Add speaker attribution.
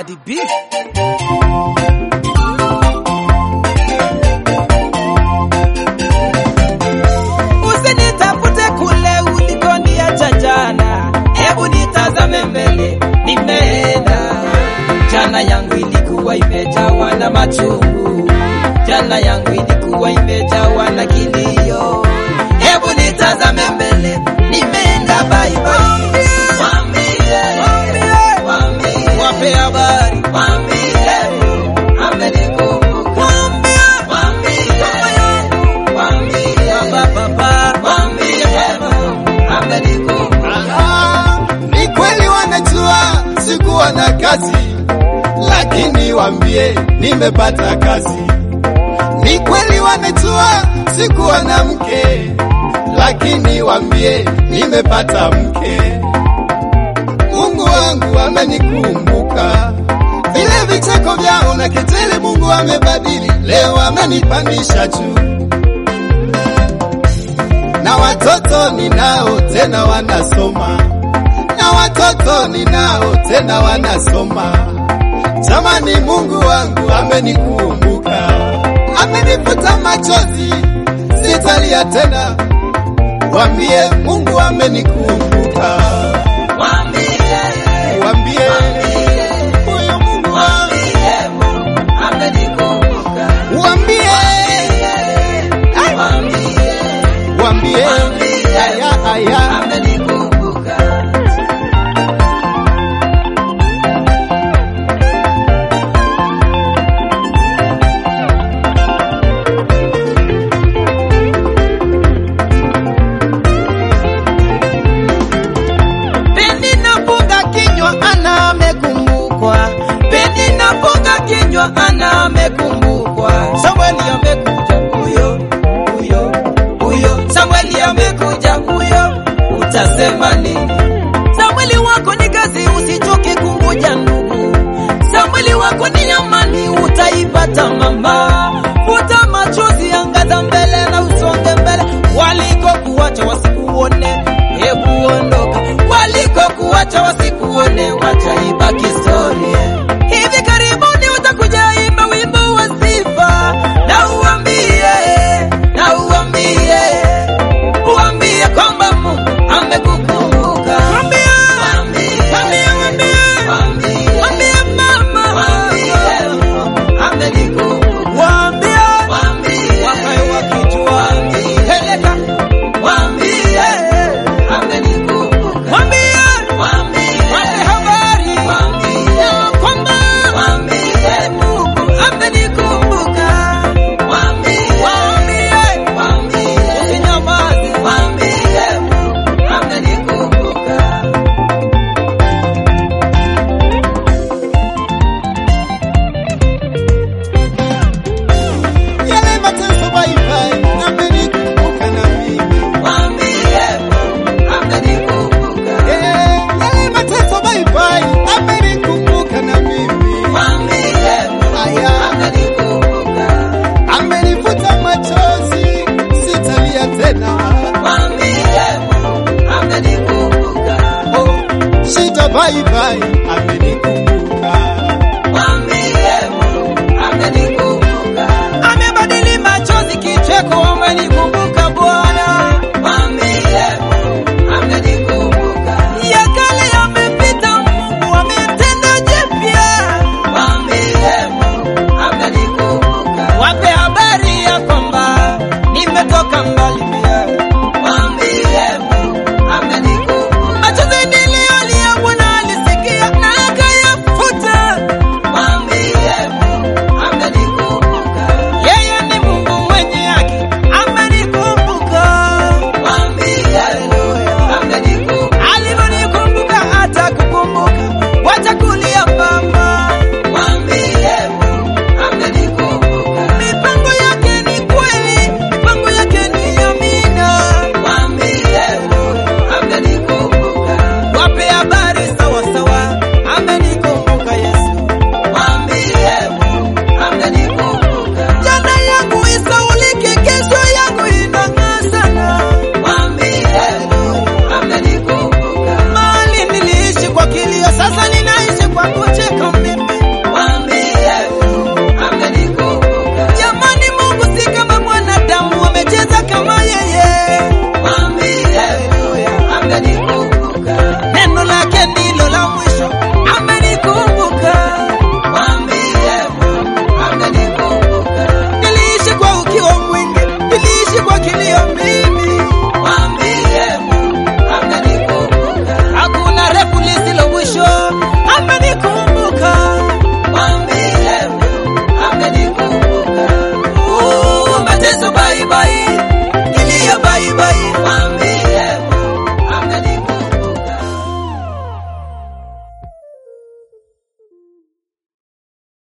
Speaker 1: Daddy B. Usinitafute kule ulikoniacha jana, hebu nitazame mbele, nimeenda. Jana yangu ilikuwa imejawa na machungu, jana yangu ilikuwa imejawa na kilio, hebu nitazame mbele, nimeenda bye bye. Waambie, waambie, wape habari, waambie, amenikumbuka. Waambie, waambie, baba, baba, waambie, amenikumbuka.
Speaker 2: Ah, ni kweli wanajua sikuwa na kazi, lakini wambie nimepata kazi. Ni kweli wanajua sikuwa na mke, lakini wambie nimepata mke. Mungu wangu amenikumbuka, vile vicheko vyao na kejeli Mungu amebadili, leo amenipandisha juu na watoto ninao tena wanasoma, na watoto ninao tena wanasoma. Jamani, Mungu wangu amenikumbuka, amenifuta machozi, sitalia tena. Wambie Mungu amenikumbuka,
Speaker 1: Waambie,
Speaker 2: wambie huyu Mungu wangu,
Speaker 1: amenikumbuka.
Speaker 2: wambie,
Speaker 1: Waambie,
Speaker 2: wambie aya, aya.
Speaker 1: amenikumbuka. Pendi nafunga kinywa ana amekumbukwa. Pendi nafunga kinywa ana amekumbukwa. Samueli amekuja huyo huyo huyo. Samueli amekuja huyo. Utasema nini? Samueli wako ni kazi, usichoke kungoja ndugu. Samueli wako ni amani, utaipata mama. Futa machozi, angaza mbele na usonge mbele. Walikokuacha wasikuone, hebu ondoka. Walikokuacha wasikuone, wacha ibaki story. Hivi karibuni utakuja imba wimbo wa sifa, na uambie, na uambie, uambie kwamba Mungu amekukumbuka. Mwambie, mwambie, mwambie, mwambie mama, amenikumbuka. Waambie, wakae wakijua, peleka, waambie, amenikumbuka. Wape habari, ya kwamba Mungu amenikumbuka. Waambie, usinyamaze, amenikumbuka.
Speaker 2: Yale mateso baibai, amenikumbuka na mimi. Eh, yale mateso baibai, amenikumbuka na mimi. Aya, amenifuta machozi, sitalia tena. Oh, shida baibai,